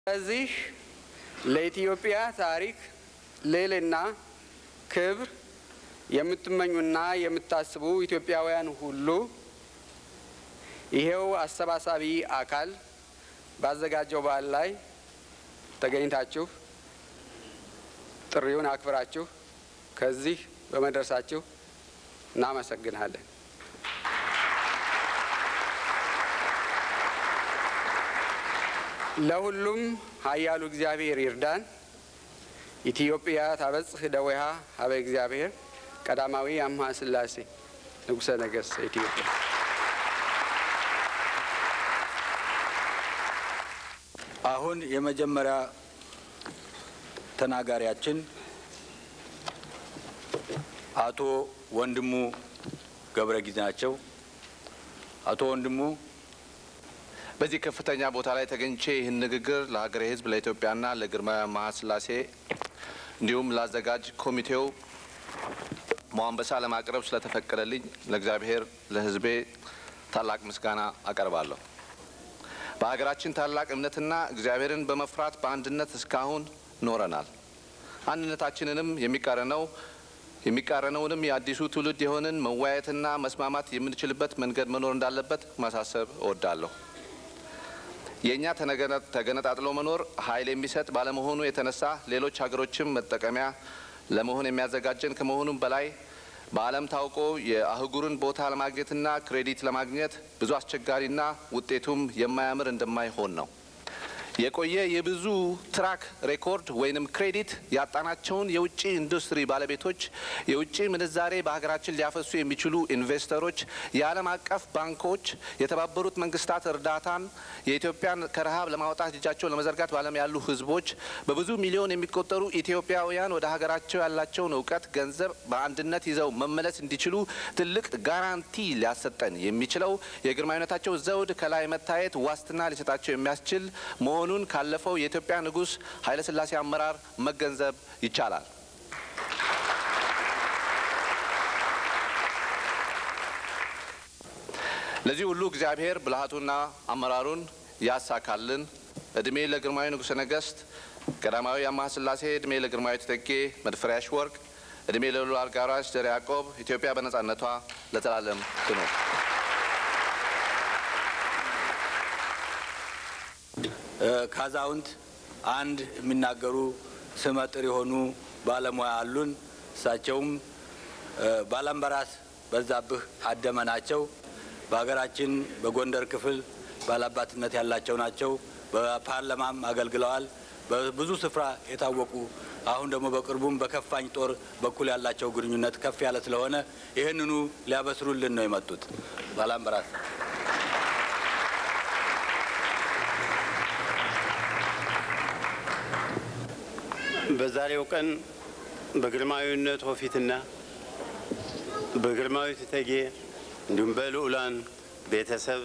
ስለዚህ ለኢትዮጵያ ታሪክ ልዕልና ክብር የምትመኙና የምታስቡ ኢትዮጵያውያን ሁሉ ይሄው አሰባሳቢ አካል ባዘጋጀው በዓል ላይ ተገኝታችሁ ጥሪውን አክብራችሁ ከዚህ በመድረሳችሁ እናመሰግናለን። ለሁሉም ኃያሉ እግዚአብሔር ይርዳን። ኢትዮጵያ ታበጽሕ እደዊሃ ሀበ እግዚአብሔር ቀዳማዊ አምሃ ሥላሴ ንጉሠ ነገሥት ኢትዮጵያ። አሁን የመጀመሪያ ተናጋሪያችን አቶ ወንድሙ ገብረ ጊዜ ናቸው። አቶ ወንድሙ በዚህ ከፍተኛ ቦታ ላይ ተገኝቼ ይህን ንግግር ለሀገሬ ሕዝብ ለኢትዮጵያና ለግርማዊ አምሃ ሥላሴ እንዲሁም ለአዘጋጅ ኮሚቴው ሞአንበሳ ለማቅረብ ስለተፈቀደልኝ ለእግዚአብሔር ለሕዝቤ ታላቅ ምስጋና አቀርባለሁ። በሀገራችን ታላቅ እምነትና እግዚአብሔርን በመፍራት በአንድነት እስካሁን ኖረናል። አንድነታችንንም የሚቃረነው የሚቃረነውንም የአዲሱ ትውልድ የሆንን መወያየትና መስማማት የምንችልበት መንገድ መኖር እንዳለበት ማሳሰብ እወዳለሁ። የእኛ ተገነጣጥሎ መኖር ኃይል የሚሰጥ ባለመሆኑ የተነሳ ሌሎች ሀገሮችም መጠቀሚያ ለመሆን የሚያዘጋጀን ከመሆኑም በላይ በዓለም ታውቆ የአህጉርን ቦታ ለማግኘትና ክሬዲት ለማግኘት ብዙ አስቸጋሪና ውጤቱም የማያምር እንደማይሆን ነው። የቆየ የብዙ ትራክ ሬኮርድ ወይንም ክሬዲት ያጣናቸውን የውጭ ኢንዱስትሪ ባለቤቶች፣ የውጭ ምንዛሬ በሀገራችን ሊያፈሱ የሚችሉ ኢንቨስተሮች፣ የዓለም አቀፍ ባንኮች፣ የተባበሩት መንግስታት እርዳታን የኢትዮጵያን ከረሃብ ለማውጣት እጃቸውን ለመዘርጋት በዓለም ያሉ ህዝቦች፣ በብዙ ሚሊዮን የሚቆጠሩ ኢትዮጵያውያን ወደ ሀገራቸው ያላቸውን እውቀት፣ ገንዘብ በአንድነት ይዘው መመለስ እንዲችሉ ትልቅ ጋራንቲ ሊያሰጠን የሚችለው የግርማዊነታቸው ዘውድ ከላይ መታየት ዋስትና ሊሰጣቸው የሚያስችል መሆኑን ካለፈው የኢትዮጵያ ንጉሥ ኃይለሥላሴ አመራር መገንዘብ ይቻላል። ለዚህ ሁሉ እግዚአብሔር ብልሃቱና አመራሩን ያሳካልን። እድሜ ለግርማዊ ንጉሠ ነገሥት ቀዳማዊ አምሃ ሥላሴ፣ እድሜ ለግርማዊ እቴጌ መድፈሪያሽ ወርቅ፣ እድሜ ለልዑል አልጋ ወራሽ ዘርዓ ያዕቆብ። ኢትዮጵያ በነጻነቷ ለዘላለም ትኑር። ካዛውንት አንድ የሚናገሩ ስመጥር የሆኑ ባለሙያ አሉን። እሳቸውም ባላምበራስ በዛብህ አደመ ናቸው። በሀገራችን በጎንደር ክፍል ባላባትነት ያላቸው ናቸው። በፓርላማም አገልግለዋል። በብዙ ስፍራ የታወቁ አሁን ደግሞ በቅርቡም በከፋኝ ጦር በኩል ያላቸው ግንኙነት ከፍ ያለ ስለሆነ ይህንኑ ሊያበስሩልን ነው የመጡት ባላምበራስ በዛሬው ቀን በግርማዊነቶ ፊትና በግርማዊት እቴጌ እንዲሁም በልዑላን ቤተሰብ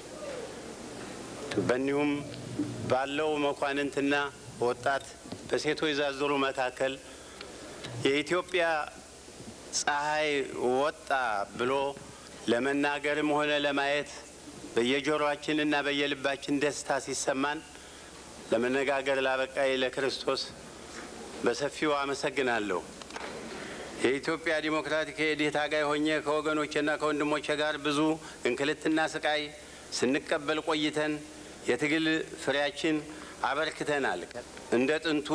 በእኒሁም ባለው መኳንንትና ወጣት በሴቶች ዛዝሩ መካከል የኢትዮጵያ ፀሐይ ወጣ ብሎ ለመናገርም ሆነ ለማየት በየጆሮአችንና በየልባችን ደስታ ሲሰማን ለመነጋገር ላበቃይ ለክርስቶስ በሰፊው አመሰግናለሁ። የኢትዮጵያ ዲሞክራቲክ የኢዴት ታጋይ ሆኜ ከወገኖቼና ከወንድሞቼ ጋር ብዙ እንክልትና ስቃይ ስንቀበል ቆይተን የትግል ፍሬያችን አበርክተናል። እንደ ጥንቱ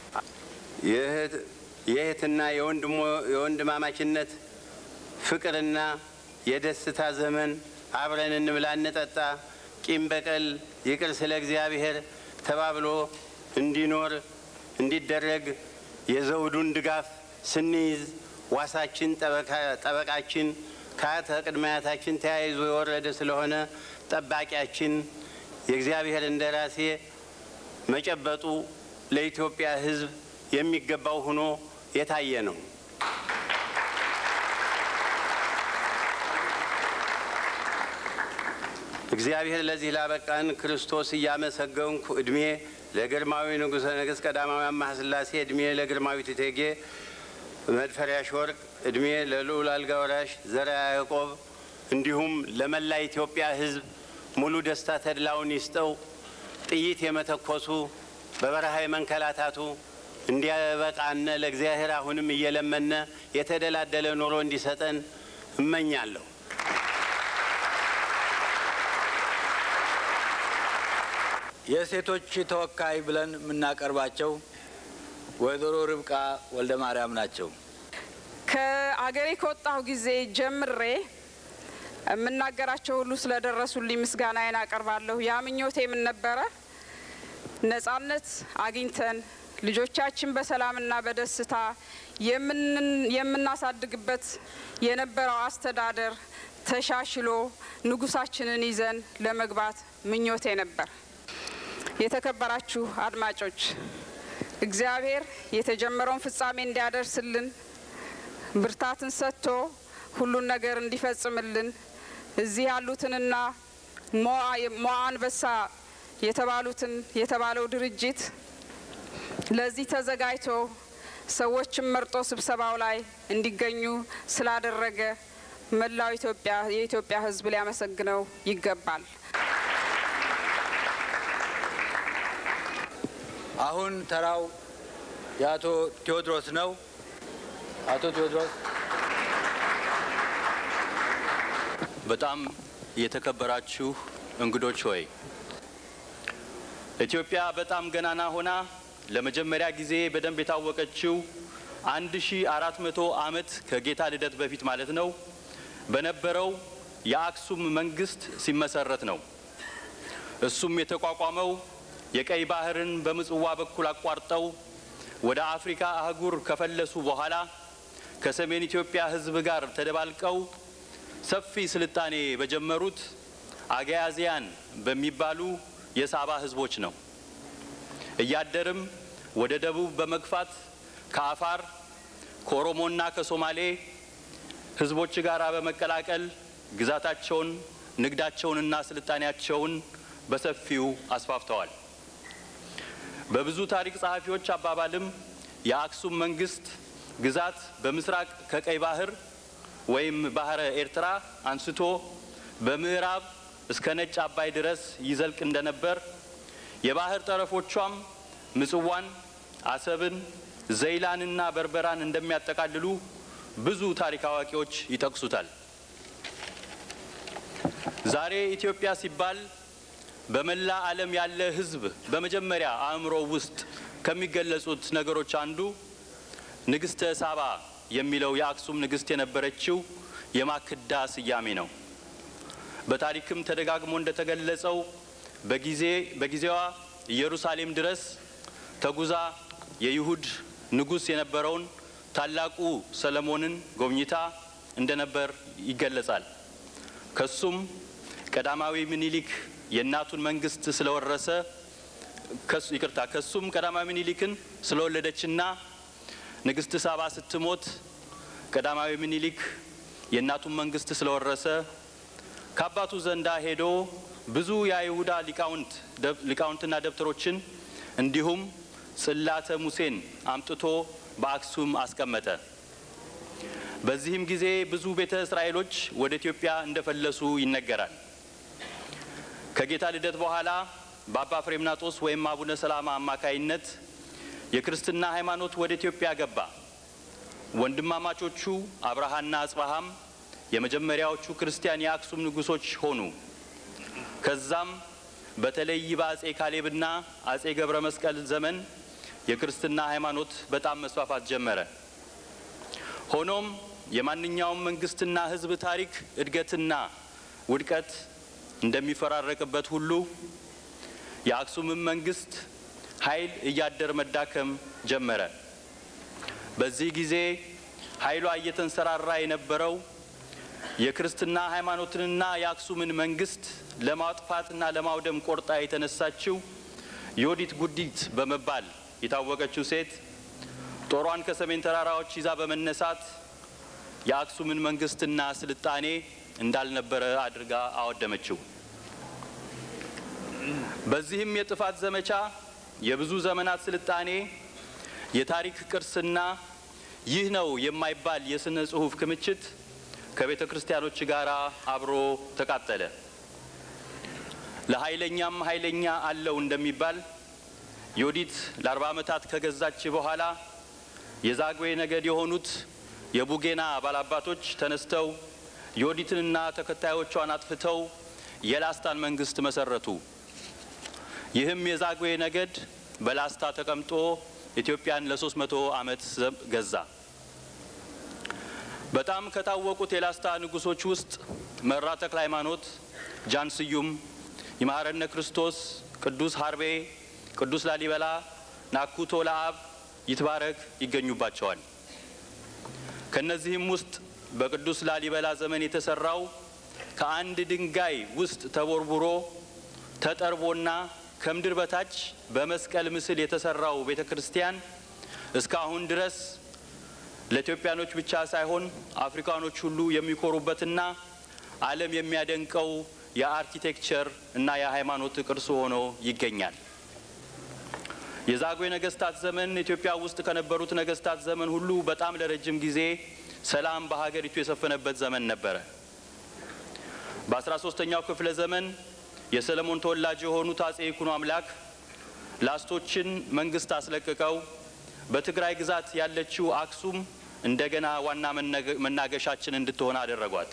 የእህትና የወንድማማችነት ፍቅርና የደስታ ዘመን አብረን እንብላ፣ እንጠጣ፣ ቂም በቀል ይቅር ስለ እግዚአብሔር ተባብሎ እንዲኖር እንዲደረግ የዘውዱን ድጋፍ ስንይዝ ዋሳችን ጠበቃችን ከአያተ ቅድመ አያታችን ተያይዞ የወረደ ስለሆነ ጠባቂያችን የእግዚአብሔር እንደራሴ መጨበጡ ለኢትዮጵያ ሕዝብ የሚገባው ሆኖ የታየ ነው። እግዚአብሔር ለዚህ ላበቃን ክርስቶስ እያመሰገንኩ እድሜ ለግርማዊ ንጉሠ ነገሥት ቀዳማዊ አምሃ ሥላሴ፣ እድሜ ለግርማዊት እቴጌ መድፈሪያሽ ወርቅ፣ እድሜ ለልዑል አልጋ ወራሽ ዘርዓ ያዕቆብ እንዲሁም ለመላ ኢትዮጵያ ሕዝብ ሙሉ ደስታ ተድላውን ይስጠው። ጥይት የመተኮሱ በበረሃ የመንከላታቱ እንዲያበቃነ ለእግዚአብሔር አሁንም እየለመነ የተደላደለ ኑሮ እንዲሰጠን እመኛለሁ። የሴቶች ተወካይ ብለን የምናቀርባቸው ወይዘሮ ርብቃ ወልደ ማርያም ናቸው። ከአገሬ ከወጣሁ ጊዜ ጀምሬ የምናገራቸው ሁሉ ስለደረሱልኝ ምስጋናዬን አቀርባለሁ። ያ ምኞቴ ምን ነበረ? ነጻነት አግኝተን ልጆቻችን በሰላምና በደስታ የምናሳድግበት የነበረው አስተዳደር ተሻሽሎ ንጉሳችንን ይዘን ለመግባት ምኞቴ ነበር። የተከበራችሁ አድማጮች እግዚአብሔር የተጀመረውን ፍጻሜ እንዲያደርስልን ብርታትን ሰጥቶ ሁሉን ነገር እንዲፈጽምልን እዚህ ያሉትንና ሞዓ አንበሳ የተባሉትን የተባለው ድርጅት ለዚህ ተዘጋጅቶ ሰዎችን መርጦ ስብሰባው ላይ እንዲገኙ ስላደረገ መላው ኢትዮጵያ የኢትዮጵያ ሕዝብ ሊያመሰግነው ይገባል። አሁን ተራው የአቶ ቴዎድሮስ ነው። አቶ ቴዎድሮስ በጣም የተከበራችሁ እንግዶች ሆይ ኢትዮጵያ በጣም ገናና ሆና ለመጀመሪያ ጊዜ በደንብ የታወቀችው አንድ ሺ አራት መቶ ዓመት ከጌታ ልደት በፊት ማለት ነው በነበረው የአክሱም መንግስት ሲመሰረት ነው። እሱም የተቋቋመው የቀይ ባህርን በምጽዋ በኩል አቋርጠው ወደ አፍሪካ አህጉር ከፈለሱ በኋላ ከሰሜን ኢትዮጵያ ህዝብ ጋር ተደባልቀው ሰፊ ስልጣኔ በጀመሩት አጋያዚያን በሚባሉ የሳባ ህዝቦች ነው። እያደርም ወደ ደቡብ በመግፋት ከአፋር ከኦሮሞና ከሶማሌ ህዝቦች ጋር በመቀላቀል ግዛታቸውን፣ ንግዳቸውንና ስልጣኔያቸውን በሰፊው አስፋፍተዋል። በብዙ ታሪክ ጸሐፊዎች አባባልም የአክሱም መንግስት ግዛት በምስራቅ ከቀይ ባህር ወይም ባህረ ኤርትራ አንስቶ በምዕራብ እስከ ነጭ አባይ ድረስ ይዘልቅ እንደነበር የባህር ጠረፎቿም ምጽዋን፣ አሰብን፣ ዘይላንና በርበራን እንደሚያጠቃልሉ ብዙ ታሪክ አዋቂዎች ይጠቅሱታል። ዛሬ ኢትዮጵያ ሲባል በመላ ዓለም ያለ ህዝብ በመጀመሪያ አእምሮ ውስጥ ከሚገለጹት ነገሮች አንዱ ንግስተ ሳባ የሚለው የአክሱም ንግስት የነበረችው የማክዳ ስያሜ ነው። በታሪክም ተደጋግሞ እንደተገለጸው በጊዜ በጊዜዋ ኢየሩሳሌም ድረስ ተጉዛ የይሁድ ንጉሥ የነበረውን ታላቁ ሰለሞንን ጎብኝታ እንደነበር ይገለጻል። ከሱም ቀዳማዊ ምኒልክ የእናቱን መንግስት ስለወረሰ ይቅርታ ከሱም ቀዳማዊ ምኒልክን ስለወለደችና ንግስት ሳባ ስትሞት ቀዳማዊ ምኒልክ የእናቱን መንግስት ስለወረሰ ከአባቱ ዘንዳ ሄዶ ብዙ የአይሁዳ ሊቃውንት ሊቃውንትና ደብተሮችን እንዲሁም ጽላተ ሙሴን አምጥቶ በአክሱም አስቀመጠ። በዚህም ጊዜ ብዙ ቤተ እስራኤሎች ወደ ኢትዮጵያ እንደፈለሱ ይነገራል። ከጌታ ልደት በኋላ በአባ ፍሬምናጦስ ወይም አቡነ ሰላማ አማካይነት የክርስትና ሃይማኖት ወደ ኢትዮጵያ ገባ። ወንድማማቾቹ አብርሃና አጽባሃም የመጀመሪያዎቹ ክርስቲያን የአክሱም ንጉሶች ሆኑ። ከዛም በተለይ በአጼ ካሌብና አጼ ገብረ መስቀል ዘመን የክርስትና ሃይማኖት በጣም መስፋፋት ጀመረ። ሆኖም የማንኛውም መንግስትና ሕዝብ ታሪክ እድገትና ውድቀት እንደሚፈራረቅበት ሁሉ የአክሱምን መንግስት ኃይል እያደር መዳከም ጀመረ። በዚህ ጊዜ ኃይሏ እየተንሰራራ የነበረው የክርስትና ሃይማኖትንና የአክሱምን መንግስት ለማጥፋትና ለማውደም ቆርጣ የተነሳችው ዮዲት ጉዲት በመባል የታወቀችው ሴት ጦሯን ከሰሜን ተራራዎች ይዛ በመነሳት የአክሱምን መንግስትና ስልጣኔ እንዳልነበረ አድርጋ አወደመችው። በዚህም የጥፋት ዘመቻ የብዙ ዘመናት ስልጣኔ የታሪክ ቅርስና ይህ ነው የማይባል የስነ ጽሁፍ ክምችት ከቤተ ክርስቲያኖች ጋር አብሮ ተቃጠለ። ለኃይለኛም ኃይለኛ አለው እንደሚባል ዮዲት ለአርባ ዓመታት ከገዛች በኋላ የዛግዌ ነገድ የሆኑት የቡጌና ባላባቶች ተነስተው ዮዲትንና ተከታዮቿን አጥፍተው የላስታን መንግስት መሰረቱ። ይህም የዛግዌ ነገድ በላስታ ተቀምጦ ኢትዮጵያን ለሶስት መቶ ዓመት ገዛ። በጣም ከታወቁት የላስታ ንጉሶች ውስጥ መራ ተክለ ሃይማኖት፣ ጃን ስዩም፣ ይምሐረነ ክርስቶስ፣ ቅዱስ ሀርቤ፣ ቅዱስ ላሊበላ፣ ናኩቶ ለአብ፣ ይትባረክ ይገኙባቸዋል። ከነዚህም ውስጥ በቅዱስ ላሊበላ ዘመን የተሰራው ከአንድ ድንጋይ ውስጥ ተቦርቡሮ ተጠርቦና ከምድር በታች በመስቀል ምስል የተሰራው ቤተ ክርስቲያን እስካሁን ድረስ ለኢትዮጵያኖች ብቻ ሳይሆን አፍሪካኖች ሁሉ የሚኮሩበትና ዓለም የሚያደንቀው የአርኪቴክቸር እና የሃይማኖት ቅርስ ሆኖ ይገኛል። የዛግዌ ነገስታት ዘመን ኢትዮጵያ ውስጥ ከነበሩት ነገስታት ዘመን ሁሉ በጣም ለረጅም ጊዜ ሰላም በሀገሪቱ የሰፈነበት ዘመን ነበረ። በአስራ ሶስተኛው ክፍለ ዘመን የሰለሞን ተወላጅ የሆኑት አጼ ይኩኖ አምላክ ላስቶችን መንግስት አስለቅቀው በትግራይ ግዛት ያለችው አክሱም እንደገና ዋና መናገሻችን እንድትሆን አደረጓት።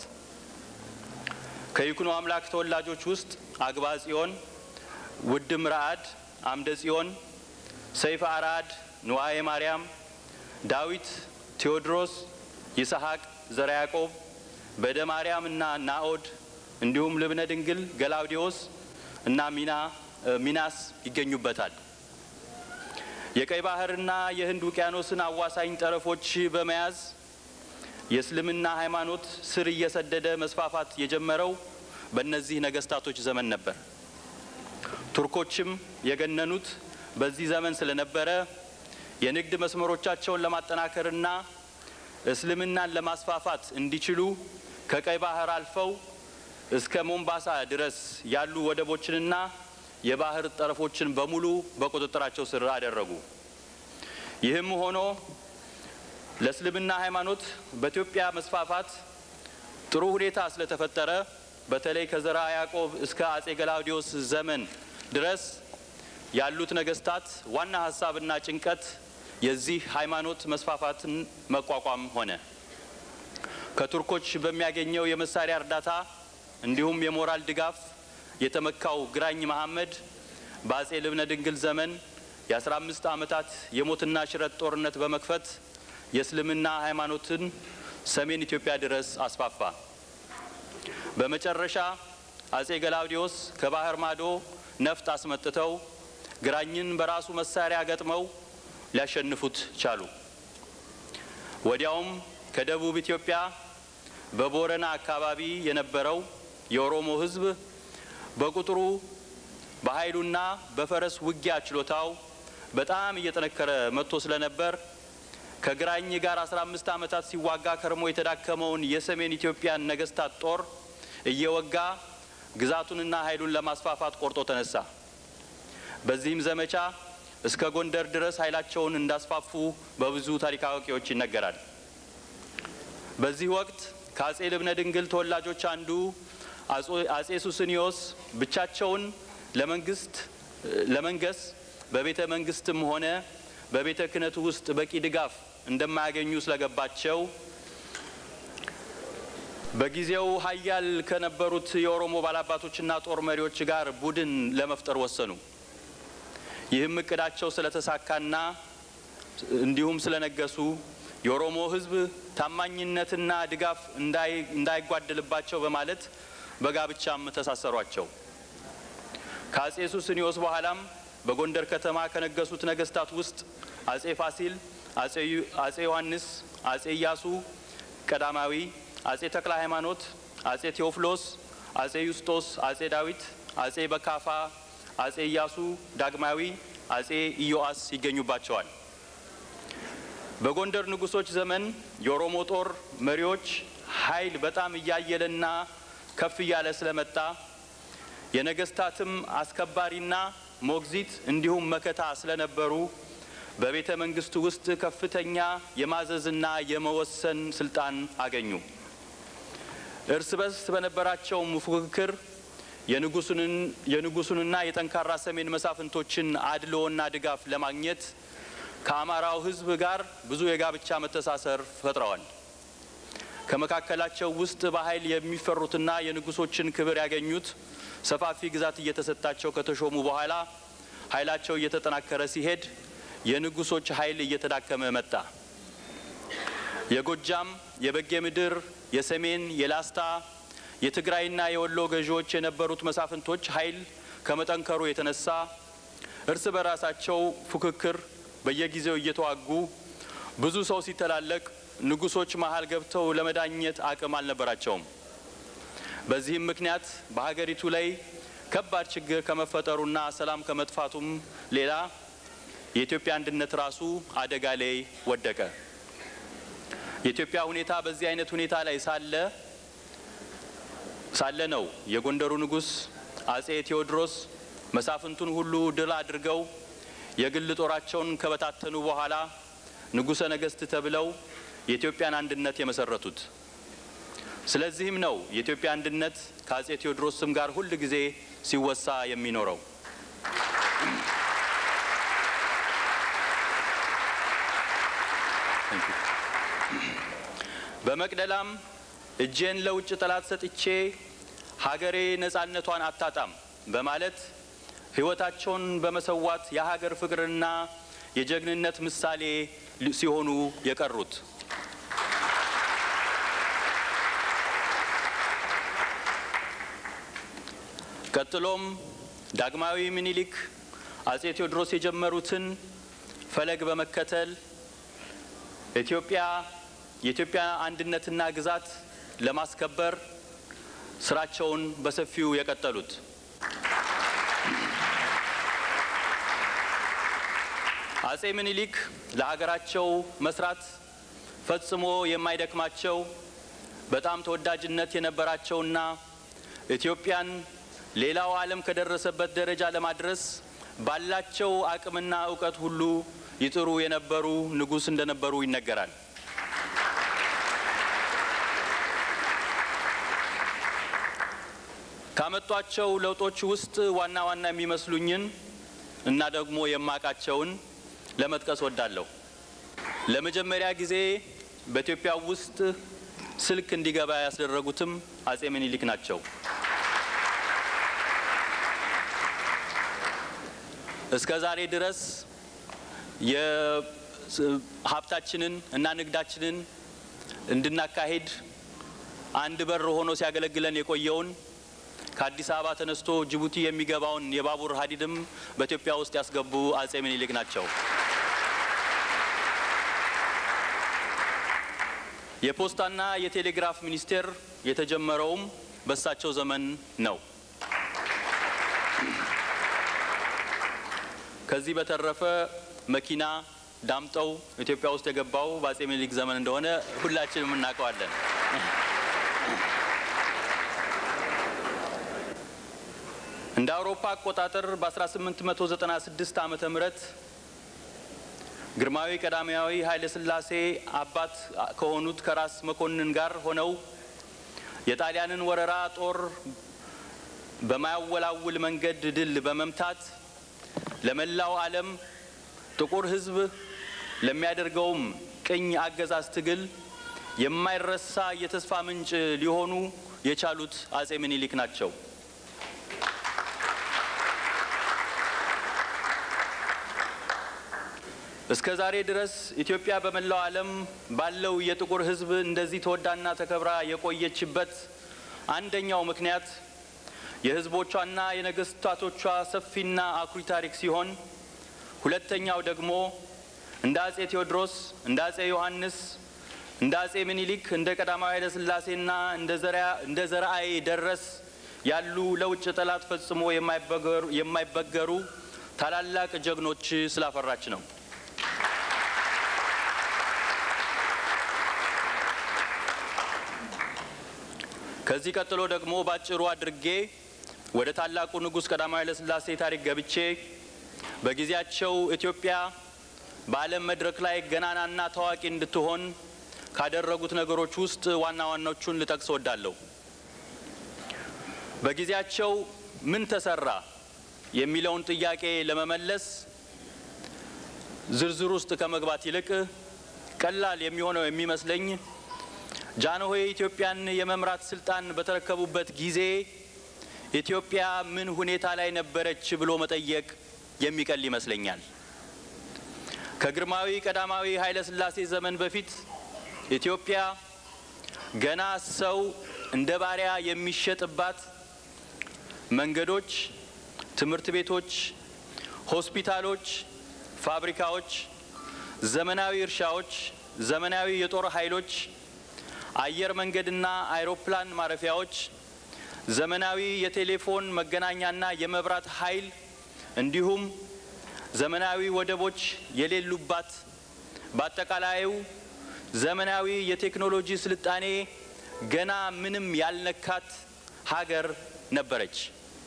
ከይኩኖ አምላክ ተወላጆች ውስጥ አግባ ጽዮን፣ ውድም ረአድ፣ አምደ ጽዮን፣ ሰይፈ አርአድ፣ ንዋየ ማርያም፣ ዳዊት፣ ቴዎድሮስ፣ ይስሐቅ፣ ዘረ ያዕቆብ፣ በደ ማርያም እና ናኦድ እንዲሁም ልብነ ድንግል፣ ገላውዲዮስ እና ሚና ሚናስ ይገኙበታል። የቀይ ባህርና የህንድ ውቅያኖስን አዋሳኝ ጠረፎች በመያዝ የእስልምና ሃይማኖት ስር እየሰደደ መስፋፋት የጀመረው በእነዚህ ነገስታቶች ዘመን ነበር። ቱርኮችም የገነኑት በዚህ ዘመን ስለነበረ የንግድ መስመሮቻቸውን ለማጠናከርና እስልምናን ለማስፋፋት እንዲችሉ ከቀይ ባህር አልፈው እስከ ሞምባሳ ድረስ ያሉ ወደቦችንና የባህር ጠረፎችን በሙሉ በቁጥጥራቸው ስር አደረጉ። ይህም ሆኖ ለእስልምና ሃይማኖት በኢትዮጵያ መስፋፋት ጥሩ ሁኔታ ስለተፈጠረ በተለይ ከዘራ ያዕቆብ እስከ አጼ ገላውዲዮስ ዘመን ድረስ ያሉት ነገስታት ዋና ሀሳብና ጭንቀት የዚህ ሃይማኖት መስፋፋትን መቋቋም ሆነ። ከቱርኮች በሚያገኘው የመሳሪያ እርዳታ እንዲሁም የሞራል ድጋፍ የተመካው ግራኝ መሐመድ በአጼ ልብነ ድንግል ዘመን የአስራ አምስት ዓመታት የሞትና ሽረት ጦርነት በመክፈት የእስልምና ሃይማኖትን ሰሜን ኢትዮጵያ ድረስ አስፋፋ። በመጨረሻ አጼ ገላውዲዮስ ከባህር ማዶ ነፍጥ አስመጥተው ግራኝን በራሱ መሳሪያ ገጥመው ሊያሸንፉት ቻሉ። ወዲያውም ከደቡብ ኢትዮጵያ በቦረና አካባቢ የነበረው የኦሮሞ ሕዝብ በቁጥሩ በኃይሉና በፈረስ ውጊያ ችሎታው በጣም እየጠነከረ መጥቶ ስለነበር ከግራኝ ጋር 15 ዓመታት ሲዋጋ ከርሞ የተዳከመውን የሰሜን ኢትዮጵያን ነገስታት ጦር እየወጋ ግዛቱንና ኃይሉን ለማስፋፋት ቆርጦ ተነሳ። በዚህም ዘመቻ እስከ ጎንደር ድረስ ኃይላቸውን እንዳስፋፉ በብዙ ታሪክ አዋቂዎች ይነገራል። በዚህ ወቅት ከአጼ ልብነ ድንግል ተወላጆች አንዱ አጼ ሱስንዮስ ብቻቸውን ለመንግስት ለመንገስ በቤተ መንግስትም ሆነ በቤተ ክህነቱ ውስጥ በቂ ድጋፍ እንደማያገኙ ስለገባቸው በጊዜው ሀያል ከነበሩት የኦሮሞ ባላባቶችና ጦር መሪዎች ጋር ቡድን ለመፍጠር ወሰኑ። ይህም እቅዳቸው ስለተሳካና እንዲሁም ስለነገሱ የኦሮሞ ሕዝብ ታማኝነትና ድጋፍ እንዳይጓደልባቸው በማለት በጋብቻም ተሳሰሯቸው። ከአጼ ሱስንዮስ በኋላም በጎንደር ከተማ ከነገሱት ነገስታት ውስጥ አጼ ፋሲል፣ አጼ ዮሐንስ፣ አጼ ኢያሱ ቀዳማዊ፣ አጼ ተክለ ሃይማኖት፣ አጼ ቴዎፍሎስ፣ አጼ ዩስጦስ፣ አጼ ዳዊት፣ አጼ በካፋ፣ አጼ ኢያሱ ዳግማዊ፣ አጼ ኢዮአስ ይገኙባቸዋል። በጎንደር ንጉሶች ዘመን የኦሮሞ ጦር መሪዎች ኃይል በጣም እያየለና ከፍ እያለ ስለመጣ የነገስታትም አስከባሪና ሞግዚት እንዲሁም መከታ ስለነበሩ በቤተ መንግስቱ ውስጥ ከፍተኛ የማዘዝና የመወሰን ስልጣን አገኙ። እርስ በርስ በነበራቸውም ፉክክር የንጉሱንና የጠንካራ ሰሜን መሳፍንቶችን አድልዎና ድጋፍ ለማግኘት ከአማራው ሕዝብ ጋር ብዙ የጋብቻ መተሳሰር ፈጥረዋል። ከመካከላቸው ውስጥ በኃይል የሚፈሩትና የንጉሶችን ክብር ያገኙት ሰፋፊ ግዛት እየተሰጣቸው ከተሾሙ በኋላ ኃይላቸው እየተጠናከረ ሲሄድ የንጉሶች ኃይል እየተዳከመ መጣ። የጎጃም፣ የበጌ ምድር፣ የሰሜን፣ የላስታ፣ የትግራይና የወሎ ገዢዎች የነበሩት መሳፍንቶች ኃይል ከመጠንከሩ የተነሳ እርስ በራሳቸው ፉክክር በየጊዜው እየተዋጉ ብዙ ሰው ሲተላለቅ ንጉሶች መሀል ገብተው ለመዳኘት አቅም አልነበራቸውም። በዚህም ምክንያት በሀገሪቱ ላይ ከባድ ችግር ከመፈጠሩና ሰላም ከመጥፋቱም ሌላ የኢትዮጵያ አንድነት ራሱ አደጋ ላይ ወደቀ። የኢትዮጵያ ሁኔታ በዚህ አይነት ሁኔታ ላይ ሳለ ሳለ ነው የጎንደሩ ንጉሥ አጼ ቴዎድሮስ መሳፍንቱን ሁሉ ድል አድርገው የግል ጦራቸውን ከበታተኑ በኋላ ንጉሠ ነገሥት ተብለው የኢትዮጵያን አንድነት የመሰረቱት። ስለዚህም ነው የኢትዮጵያ አንድነት ከአጼ ቴዎድሮስ ስም ጋር ሁል ጊዜ ሲወሳ የሚኖረው። በመቅደላም እጄን ለውጭ ጠላት ሰጥቼ ሀገሬ ነጻነቷን አታጣም በማለት ሕይወታቸውን በመሰዋት የሀገር ፍቅርና የጀግንነት ምሳሌ ሲሆኑ የቀሩት ቀጥሎም ዳግማዊ ምኒልክ አጼ ቴዎድሮስ የጀመሩትን ፈለግ በመከተል ኢትዮጵያ የኢትዮጵያ አንድነትና ግዛት ለማስከበር ስራቸውን በሰፊው የቀጠሉት አጼ ምኒልክ ለሀገራቸው መስራት ፈጽሞ የማይደክማቸው በጣም ተወዳጅነት የነበራቸውና ኢትዮጵያን ሌላው ዓለም ከደረሰበት ደረጃ ለማድረስ ባላቸው አቅምና እውቀት ሁሉ ይጥሩ የነበሩ ንጉሥ እንደነበሩ ይነገራል። ካመጧቸው ለውጦች ውስጥ ዋና ዋና የሚመስሉኝን እና ደግሞ የማቃቸውን ለመጥቀስ ወዳለሁ። ለመጀመሪያ ጊዜ በኢትዮጵያ ውስጥ ስልክ እንዲገባ ያስደረጉትም አጼ ምኒልክ ናቸው። እስከ ዛሬ ድረስ የሀብታችንን እና ንግዳችንን እንድናካሄድ አንድ በር ሆኖ ሲያገለግለን የቆየውን ከአዲስ አበባ ተነስቶ ጅቡቲ የሚገባውን የባቡር ሀዲድም በኢትዮጵያ ውስጥ ያስገቡ አጼ ምኒልክ ናቸው። የፖስታና የቴሌግራፍ ሚኒስቴር የተጀመረውም በእሳቸው ዘመን ነው። ከዚህ በተረፈ መኪና ዳምጠው ኢትዮጵያ ውስጥ የገባው በአጼ ምኒልክ ዘመን እንደሆነ ሁላችንም እናውቀዋለን። እንደ አውሮፓ አቆጣጠር በ1896 ዓመተ ምህረት ግርማዊ ቀዳማዊ ኃይለ ሥላሴ አባት ከሆኑት ከራስ መኮንን ጋር ሆነው የጣሊያንን ወረራ ጦር በማያወላውል መንገድ ድል በመምታት ለመላው ዓለም ጥቁር ሕዝብ ለሚያደርገውም ቅኝ አገዛዝ ትግል የማይረሳ የተስፋ ምንጭ ሊሆኑ የቻሉት አጼ ምኒልክ ናቸው። እስከ ዛሬ ድረስ ኢትዮጵያ በመላው ዓለም ባለው የጥቁር ሕዝብ እንደዚህ ተወዳና ተከብራ የቆየችበት አንደኛው ምክንያት የሕዝቦቿና የነገስታቶቿ ሰፊና አኩሪ ታሪክ ሲሆን ሁለተኛው ደግሞ እንደ አጼ ቴዎድሮስ፣ እንደ አጼ ዮሐንስ፣ እንደ አጼ ምኒልክ፣ እንደ ቀዳማዊ ኃይለ ሥላሴና እንደ ዘርአይ ደረስ ያሉ ለውጭ ጠላት ፈጽሞ የማይበገሩ ታላላቅ ጀግኖች ስላፈራች ነው። ከዚህ ቀጥሎ ደግሞ ባጭሩ አድርጌ ወደ ታላቁ ንጉሥ ቀዳማዊ ኃይለ ሥላሴ ታሪክ ገብቼ በጊዜያቸው ኢትዮጵያ በዓለም መድረክ ላይ ገናናና ታዋቂ እንድትሆን ካደረጉት ነገሮች ውስጥ ዋና ዋናዎቹን ልጠቅስ ወዳለሁ። በጊዜያቸው ምን ተሰራ የሚለውን ጥያቄ ለመመለስ ዝርዝር ውስጥ ከመግባት ይልቅ ቀላል የሚሆነው የሚመስለኝ ጃንሆይ ኢትዮጵያን የመምራት ስልጣን በተረከቡበት ጊዜ ኢትዮጵያ ምን ሁኔታ ላይ ነበረች ብሎ መጠየቅ የሚቀል ይመስለኛል። ከግርማዊ ቀዳማዊ ኃይለ ሥላሴ ዘመን በፊት ኢትዮጵያ ገና ሰው እንደ ባሪያ የሚሸጥባት መንገዶች፣ ትምህርት ቤቶች፣ ሆስፒታሎች፣ ፋብሪካዎች፣ ዘመናዊ እርሻዎች፣ ዘመናዊ የጦር ኃይሎች፣ አየር መንገድና አይሮፕላን ማረፊያዎች፣ ዘመናዊ የቴሌፎን መገናኛና የመብራት ኃይል እንዲሁም ዘመናዊ ወደቦች የሌሉባት በአጠቃላዩ ዘመናዊ የቴክኖሎጂ ስልጣኔ ገና ምንም ያልነካት ሀገር ነበረች።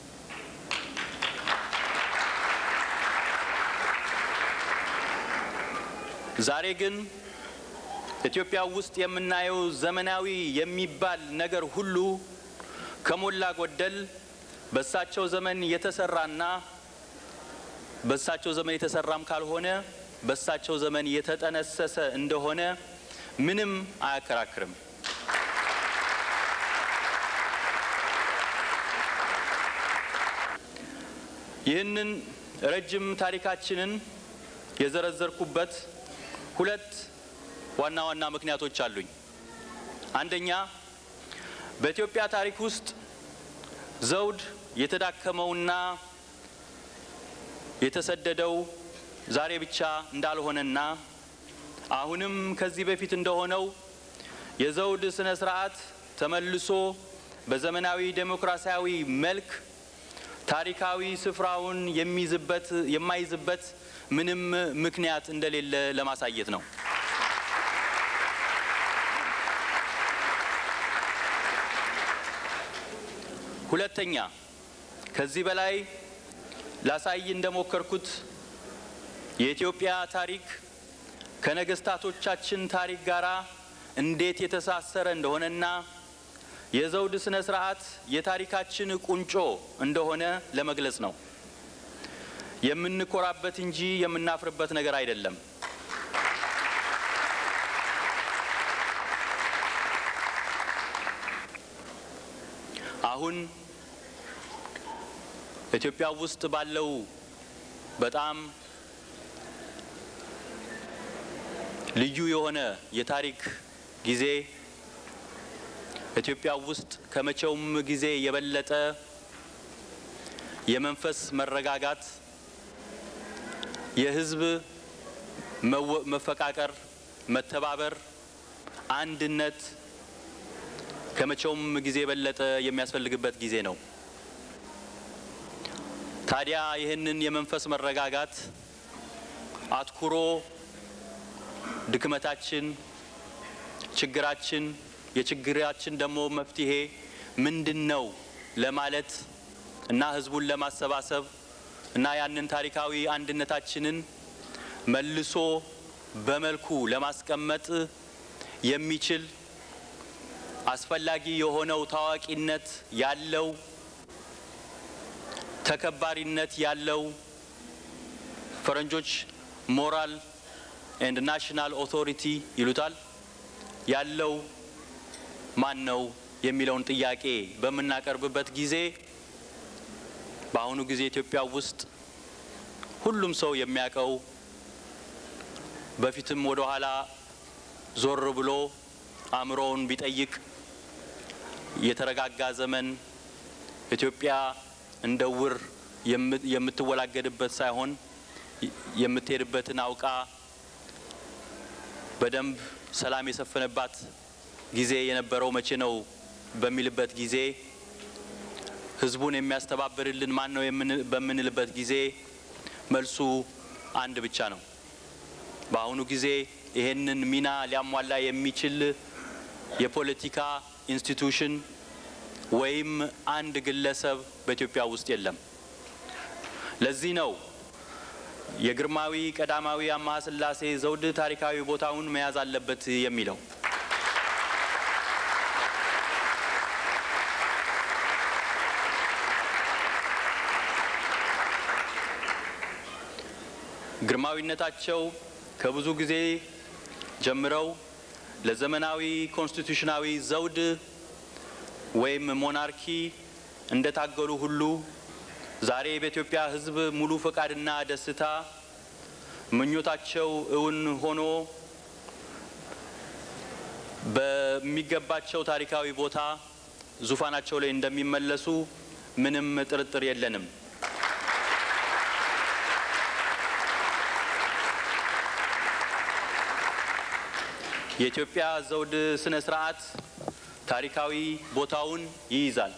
ዛሬ ግን ኢትዮጵያ ውስጥ የምናየው ዘመናዊ የሚባል ነገር ሁሉ ከሞላ ጎደል በእሳቸው ዘመን የተሰራና በእሳቸው ዘመን የተሰራም ካልሆነ በእሳቸው ዘመን የተጠነሰሰ እንደሆነ ምንም አያከራክርም። ይህንን ረጅም ታሪካችንን የዘረዘርኩበት ሁለት ዋና ዋና ምክንያቶች አሉኝ። አንደኛ በኢትዮጵያ ታሪክ ውስጥ ዘውድ የተዳከመውና የተሰደደው ዛሬ ብቻ እንዳልሆነና አሁንም ከዚህ በፊት እንደሆነው የዘውድ ስነ ስርዓት ተመልሶ በዘመናዊ ዴሞክራሲያዊ መልክ ታሪካዊ ስፍራውን የሚይዝበት የማይዝበት ምንም ምክንያት እንደሌለ ለማሳየት ነው። ሁለተኛ ከዚህ በላይ ላሳይ እንደሞከርኩት የኢትዮጵያ ታሪክ ከነገስታቶቻችን ታሪክ ጋር እንዴት የተሳሰረ እንደሆነና የዘውድ ስነ ስርዓት የታሪካችን ቁንጮ እንደሆነ ለመግለጽ ነው። የምንኮራበት እንጂ የምናፍርበት ነገር አይደለም። አሁን ኢትዮጵያ ውስጥ ባለው በጣም ልዩ የሆነ የታሪክ ጊዜ ኢትዮጵያ ውስጥ ከመቼውም ጊዜ የበለጠ የመንፈስ መረጋጋት፣ የሕዝብ መፈቃቀር፣ መተባበር፣ አንድነት ከመቼውም ጊዜ የበለጠ የሚያስፈልግበት ጊዜ ነው። ታዲያ ይህንን የመንፈስ መረጋጋት አትኩሮ ድክመታችን፣ ችግራችን፣ የችግራችን ደግሞ መፍትሄ ምንድን ነው ለማለት እና ህዝቡን ለማሰባሰብ እና ያንን ታሪካዊ አንድነታችንን መልሶ በመልኩ ለማስቀመጥ የሚችል አስፈላጊ የሆነው ታዋቂነት ያለው ተከባሪነት ያለው ፈረንጆች ሞራል ኤንድ ናሽናል ኦቶሪቲ ይሉታል ያለው ማን ነው የሚለውን ጥያቄ በምናቀርብበት ጊዜ በአሁኑ ጊዜ ኢትዮጵያ ውስጥ ሁሉም ሰው የሚያውቀው በፊትም ወደ ኋላ ዞር ብሎ አእምሮውን ቢጠይቅ የተረጋጋ ዘመን ኢትዮጵያ እንደ ውር የምትወላገድበት ሳይሆን የምትሄድበትን አውቃ በደንብ ሰላም የሰፈነባት ጊዜ የነበረው መቼ ነው በሚልበት ጊዜ ህዝቡን የሚያስተባብርልን ማን ነው በምንልበት ጊዜ መልሱ አንድ ብቻ ነው። በአሁኑ ጊዜ ይሄንን ሚና ሊያሟላ የሚችል የፖለቲካ ኢንስቲቱሽን ወይም አንድ ግለሰብ በኢትዮጵያ ውስጥ የለም። ለዚህ ነው የግርማዊ ቀዳማዊ አምሃ ሥላሴ ዘውድ ታሪካዊ ቦታውን መያዝ አለበት የሚለው። ግርማዊነታቸው ከብዙ ጊዜ ጀምረው ለዘመናዊ ኮንስቲቱሽናዊ ዘውድ ወይም ሞናርኪ እንደታገሉ ሁሉ ዛሬ በኢትዮጵያ ሕዝብ ሙሉ ፈቃድና ደስታ ምኞታቸው እውን ሆኖ በሚገባቸው ታሪካዊ ቦታ ዙፋናቸው ላይ እንደሚመለሱ ምንም ጥርጥር የለንም። የኢትዮጵያ ዘውድ ስነ ስርዓት ታሪካዊ ቦታውን ይይዛል።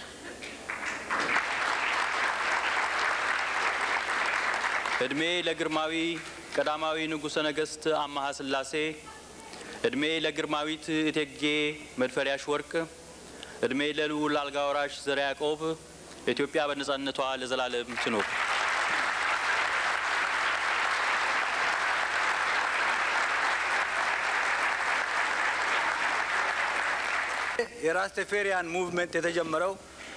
እድሜ ለግርማዊ ቀዳማዊ ንጉሠ ነገሥት አማሃ ሥላሴ፣ እድሜ ለግርማዊት እቴጌ መድፈሪያሽ ወርቅ፣ እድሜ ለልዑል አልጋ ወራሽ ዘርዓ ያዕቆብ። ኢትዮጵያ በነጻነቷ ለዘላለም ትኖር። የራስተፌሪያን ሙቭመንት የተጀመረው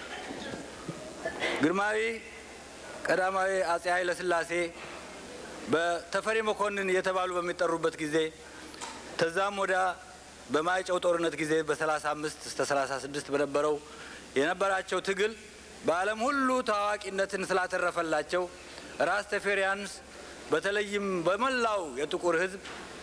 ግርማዊ ቀዳማዊ አጼ ኃይለ ሥላሴ በተፈሪ መኮንን እየተባሉ በሚጠሩበት ጊዜ ተዛም ወደ በማይጨው ጦርነት ጊዜ በ35 እስከ 36 በነበረው የነበራቸው ትግል በዓለም ሁሉ ታዋቂነትን ስላተረፈላቸው ራስተፌሪያንስ በተለይም በመላው የጥቁር ሕዝብ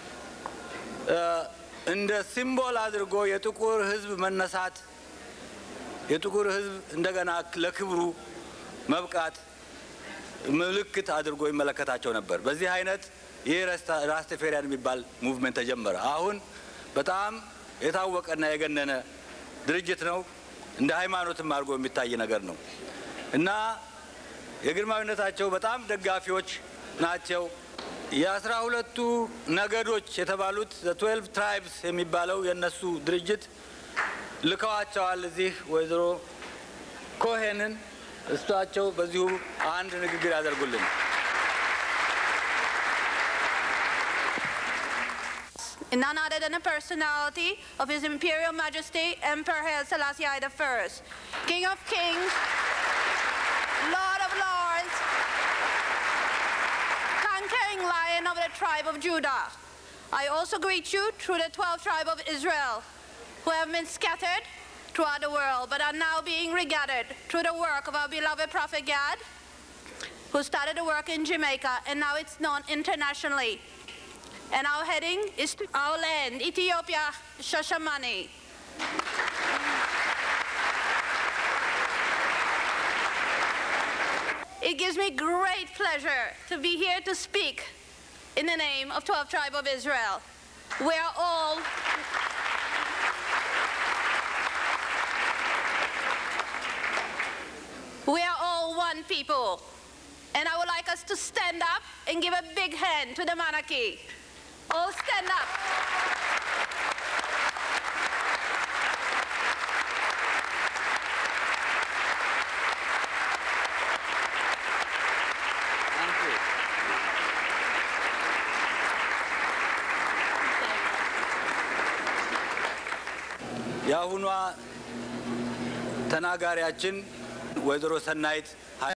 እንደ ሲምቦል አድርጎ የጥቁር ሕዝብ መነሳት የጥቁር ሕዝብ እንደገና ለክብሩ መብቃት ምልክት አድርጎ ይመለከታቸው ነበር። በዚህ አይነት ይህ ራስተፌሪያን የሚባል ሙቭመንት ተጀመረ። አሁን በጣም የታወቀና የገነነ ድርጅት ነው። እንደ ሃይማኖትም አድርጎ የሚታይ ነገር ነው እና የግርማዊነታቸው በጣም ደጋፊዎች ናቸው። የአስራ ሁለቱ ነገዶች የተባሉት ትዌልቭ ትራይብስ የሚባለው የእነሱ ድርጅት ልከዋቸዋል እዚህ ወይዘሮ ኮሄንን እሳቸው በዚሁ አንድ ንግግር ያደርጉልን። none other than the personality of His Imperial Majesty Emperor Haile Selassie I I, King of Kings, Lord of Lords, conquering Lion of the tribe of Judah. I also greet you through the 12 tribe of Israel, who have been scattered throughout the world, but are now being regathered through the work of our beloved Prophet Gad, who started the work in Jamaica, and now it's known internationally. And our heading is to our land, Ethiopia, Shashamani. It gives me great pleasure to be here to speak in the name of 12 Tribe of Israel. We are all We are all one people. And I would like us to stand up and give a big hand to the monarchy. All stand up. የአሁኗ ተናጋሪያችን ወይዘሮ ሰናይት